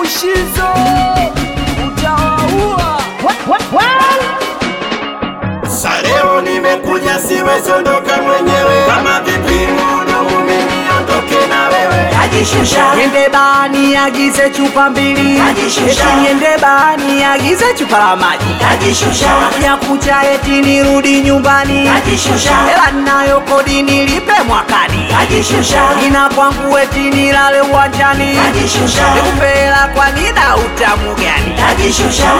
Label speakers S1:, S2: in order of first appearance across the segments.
S1: Mushizo utawaua.
S2: Sa leo nimekuja siwezi ondoka mwenyewe, kama vipi muhudumu mimi ondoke na wewe.
S3: Najishusha,
S1: Niende bani agize chupa mbili,
S3: Najishusha.
S1: eti niende bani agize chupa la maji
S3: najishusha,
S1: ya kucha, eti nirudi nyumbani,
S3: najishusha,
S1: hela nayo kodi nilipe mwakani,
S3: najishusha,
S1: ina kwangu eti nilale uwanjani,
S3: najishusha,
S1: nikupe hela kwa nina utamu gani?
S3: najishusha,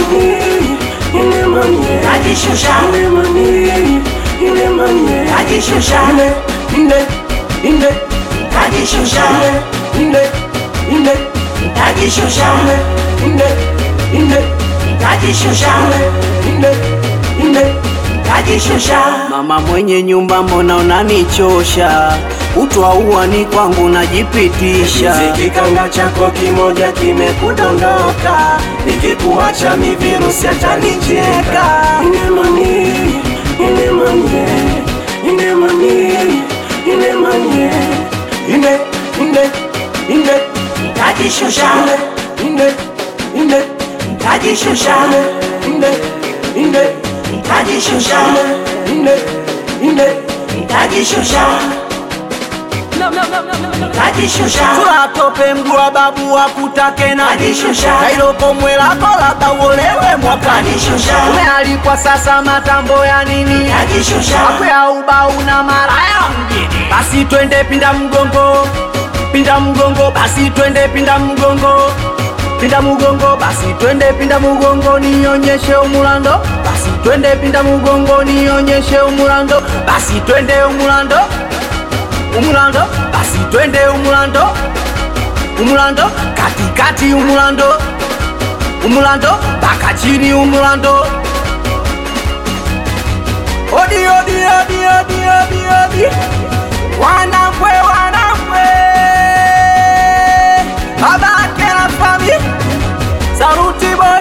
S3: najishusha, najishusha, najishusha, najishusha, najishusha, najishusha.
S1: Mama mwenye nyumba, mbona unanichosha? Utwa uani kwangu najipitisha.
S2: Kikanga chako kimoja kimekudondoka, nikikuacha mi virusi atanicheka. Inemani, inemani, inemani, inemani, ine, ine, ine,
S3: Najishusha,
S2: ine, ine,
S3: najishusha,
S2: ine, ine,
S3: najishusha,
S2: ine, ine.
S3: najishusha, najishusha,
S1: Sura tope mguu wa babu wakutake na
S3: Najishusha.
S1: kailoko mwelako labda uolewe mwakani.
S3: najishusha,
S1: Umealikwa sasa matambo ya nini?
S3: najishusha,
S1: Akwea ubau na maraya mjini. Basi twende pinda mgongo, pinda mgongo, basi twende pinda mgongo, pinda mgongo, basi twende pinda mgongo, nionyeshe umulando. Basi twende pinda mgongo, nionyeshe umulando. Basi twende umulando, umulando, basi twende umulando, umulando, katikati umulando, umulando, mpaka chini umulando. Odi, odi, odi, odi, odi, odi. Wanakwe, wanakwe. Babake na fami. Saruti boy.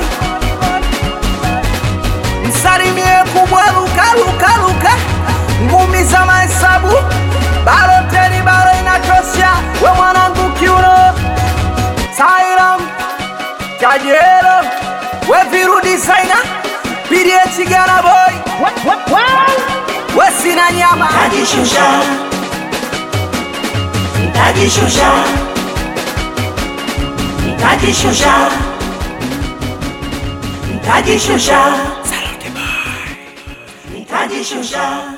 S1: Msalimie kubwa luka, luka, luka. Ngumi za mahesabu. Baro teni, baro inatosha. We mwanangu kiuno. Sairam. Kajero. We viru designer. Pidie chigana boy. We sina nyama.
S3: najishusha, najishusha, najishusha, najishusha, najishusha.